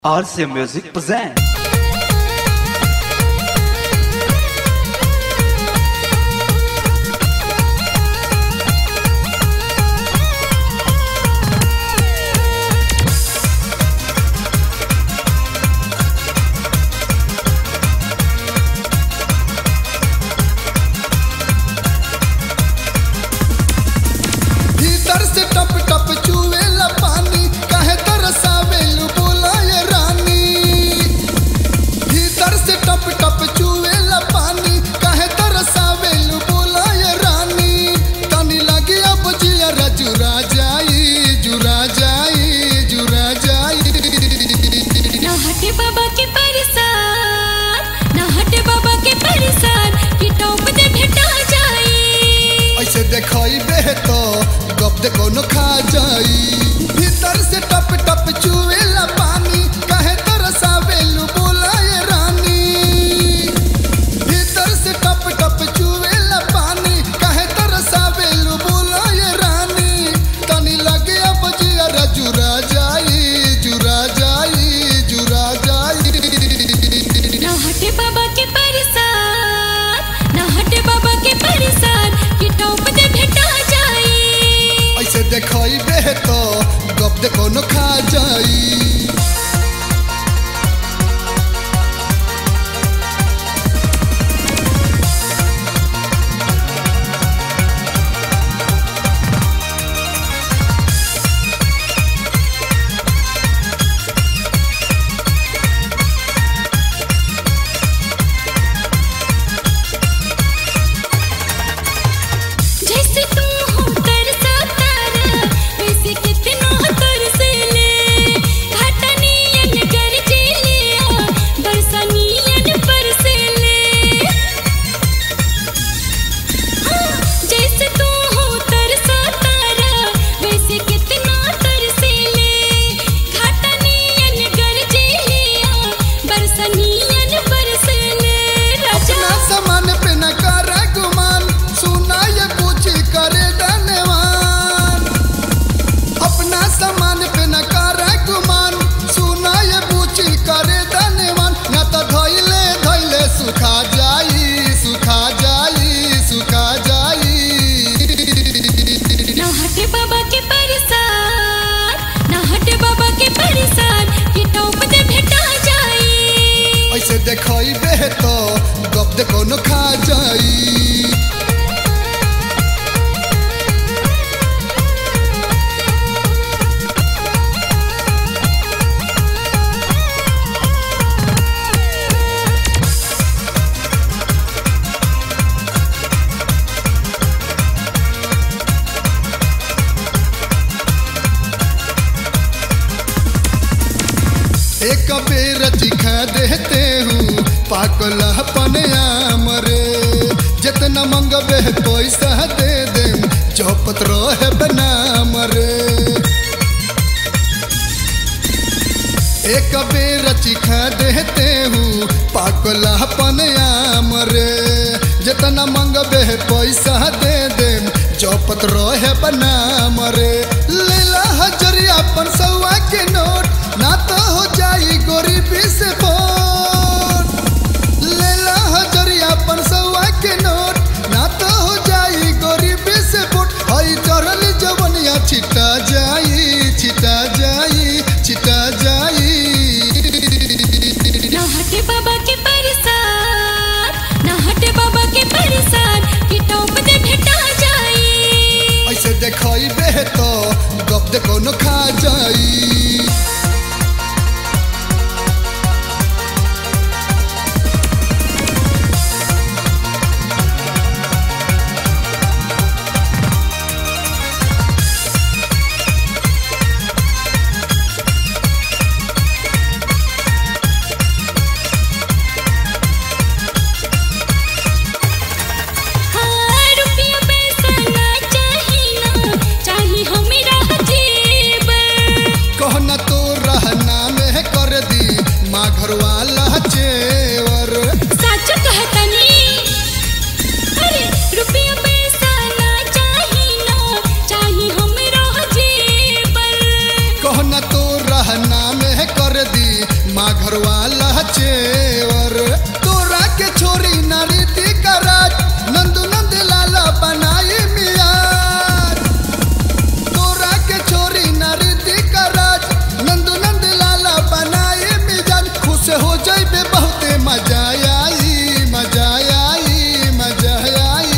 RC Music present. भीतर से टप टप चुएला पानी काहे तरसावेलु बोला ये रानी भीतर से टप टप चुएला पानी काहे तरसावेलु बोला ये रानी तनी लगी अब जिया जुरा जाई जुरा जाई जुरा जाई ना हटे बाबा के परिसार ना हटे बाबा के परिसार कि टॉप दे भेटा जाई ऐसे देखई बे तो गप दे कोनो खा जाई भीतर से टप टप चुएला पानी काहे तरसावेलु बोला ये रानी भीतर से टप टप चुएला पानी काहे तरसावेलु बोला ये रानी तनी लगे अब जिया जुरा जाई जुरा जाई जुरा जाई ना हटे बाबा के परिसार ना हटे बाबा के परिसार कि टॉप दे भेटा जाई ऐसे देखई बे तो गप दे कोनो खा जाई जैसे तू हो तरसा तारा वैसे कितना तरसे ले घाटनियन गरजे लिया बरसनियन बरसे ले जैसे तू हो तरसा तारा वैसे कितना तरसे ले घाटनियन गरजे लिया बरसनियन बरसे ले राजा अपना सामान पे न कर गुमान सुना ये पूछी करे धन्यवान अपना सामान पे न कर गुमान सुना ये पूछी करे धन्यवान न तो धैले धैले सुखा जाई सुखा जाई सुखा जाई ना हटे बाबा के परिसार ना हटे बाबा के परिसार कि टॉप दे भेटा जाई ऐसे देखई बे तो गप दे कोनो खा जाई एक बेर चिखा देते हूँ पाकल अपन आम रे जितना मंगबे पैसा दे दे चौपत रहे बनाम रे एक बेर चिखा देते हूँ पाकल अपन आम रे जितना मंगबे पैसा दे दे चौपत रहे बनाम रे लेला हजरिया अपन सौआ के नोट ना तो हो जाई गरीबी से बोट लेला हजरिया अपन सौआ के नोट ना तो हो जाई गरीबी से बोट हई चढ़ल जवनिया छिटा जाई छिटा जाई छिटा जाई ना हटे बाबा के परिसार ना हटे बाबा के परिसार कि टॉप दे भेटा जाई ऐसे देखई बे तो गप दे कोनो खा जाई हाँ रुपया पैसा ना चाही ना चाही हमरा जेब माँ घर वाला चेवर तोरा के छोरी नारी ती कराज नंदू नंद लाला बनाई मियार तोरा के छोरी नारी ती कराज नंदू नंद लाला बनाई मिजाज खुश हो जाइबे बहुते मजा आई मजा आई मजा आई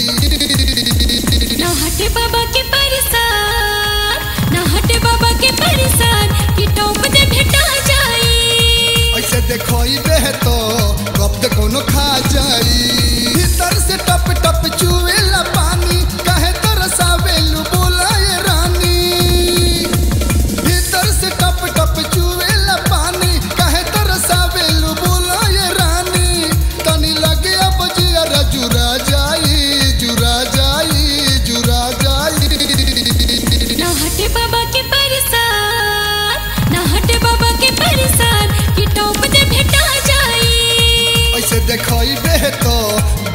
ना हटे बाबा के परिसार ना हटे बाबा के परिसार कि टॉप दे भेटा जाई ऐसे देखोइबे तो कब तक कोनो खा जाई भीतर से टप टप चुएला पानी काहे तरसावेलु बोला ये रानी भीतर से टप टप चुएला पानी काहे तरसावेलु बोला ये रानी तनी लगे अब जिया जुरा जाई जुरा जाई जुरा जाई ना हटे बाबा के परिसार ना हटे बाबा के परिसार कि टॉप दे भेटा जाई ऐसे देखोइबे तो